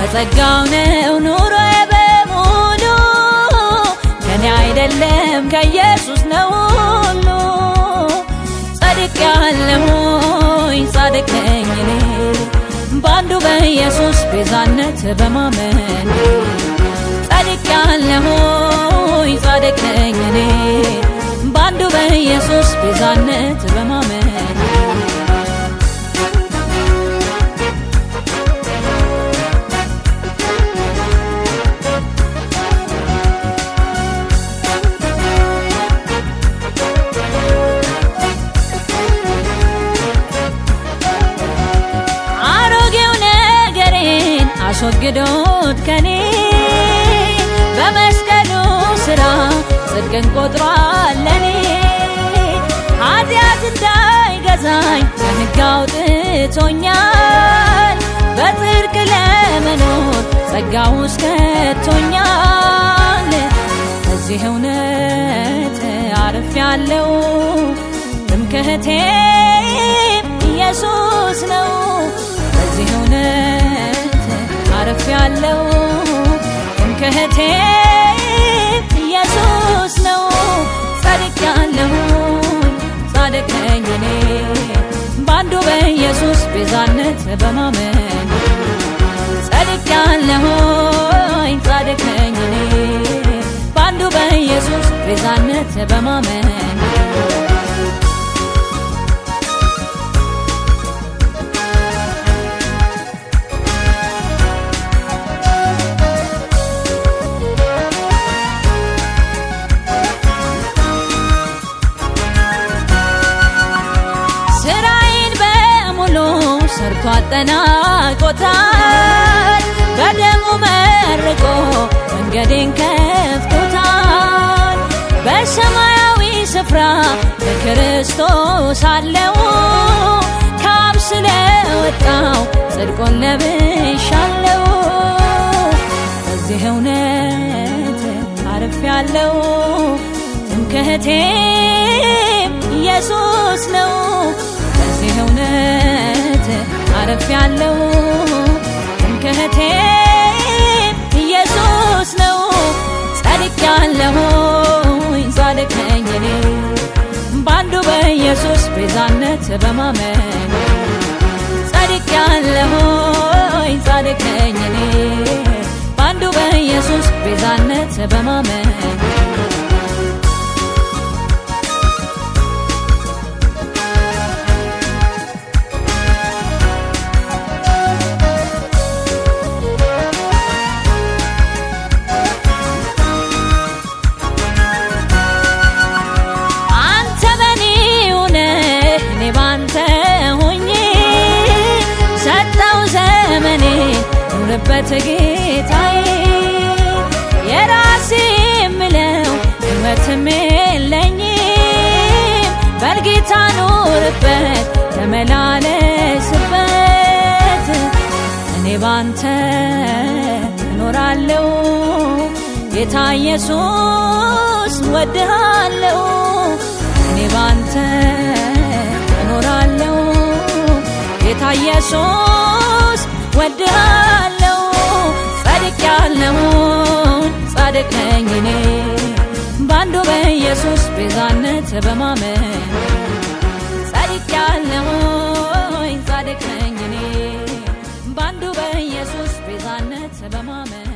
በጸጋው ነው ኑሮዬ በሙሉ ከኔ አይደለም ከኢየሱስ ነው ሁሉ ጸድቅ ያለሁኝ ጻድቅ ነኝ እኔ በአንዱ በኢየሱስ ቤዛነት በማመን ጻድቅ ያለሁኝ ጻድቅ ነኝ እኔ በአንዱ በኢየሱስ ቤዛነት በማመን አሮጌው ነገሬን አስወግዶት ከኔ በመስቀሉ ስራ ጽድቅን ቆጥሯል ለኔ ኃጢአት እንዳይገዛኝ ከሕግ አውጥቶኛል በጽድቅ ለመኖር ጸጋ ውስጥ ከቶኛል በዚህ እውነት አርፍ ያለው ትምክህቴም ኢየሱስ ነው በዚህ እውነት አርፍ ያለው ትምክህቴም ኢየሱስ ነው ጻድቅ ያለሁኝ ጻድቅ ነኝ እኔ በአንዱ በኢየሱስ ቤዛነት በማመን ጻድቅ ያለሁኝ ጻድቅ ነኝ እኔ በአንዱ በኢየሱስ ቤዛነት በማመን ስራዬን በሙሉ ሰርቶ አጠናቆታል በደሙ መርቆ መንገዴን ከፍቶታል በሰማያዊ ስፍራ በክርስቶስ አለው ካብ ስለወጣው ጽድቆን ለብሻለው በዚህ እውነት አርፍ ያለው ትምክህቴም ኢየሱስ ነው በዚህ እውነት አረፍ ያለው ትምክህቴም ኢየሱስ ነው ጻድቅ ያለሁኝ ጻድቅ ነኝ እኔ በአንዱ በኢየሱስ ቤዛነት በማመን ጻድቅ ያለሁኝ ጻድቅ ነኝ እኔ በአንዱ በኢየሱስ ቤዛነት በማመን አንተ በኔ ሆነህ እኔ ባንተ ሆኜ ሰጠው ዘመኔ ኑርበት ጌታዬ የራሴ የምለው ሕይወትም የለኝም በልጌታ ኑርበት ተመላለስበት እኔ ባንተ እኖራለሁ ጌታ ኢየሱስ ወድሃለሁ እኔ ባንተ እኖራለሁ ጌታ ኢየሱስ ወድሃለሁ ጻድቅ ያለሁኝ ጻድቅ ነኝ እኔ በአንዱ በኢየሱስ ቤዛነት በማመን ጻድቅ ያለሁኝ ጻድቅ ነኝ እኔ በአንዱ በኢየሱስ ቤዛነት በማመን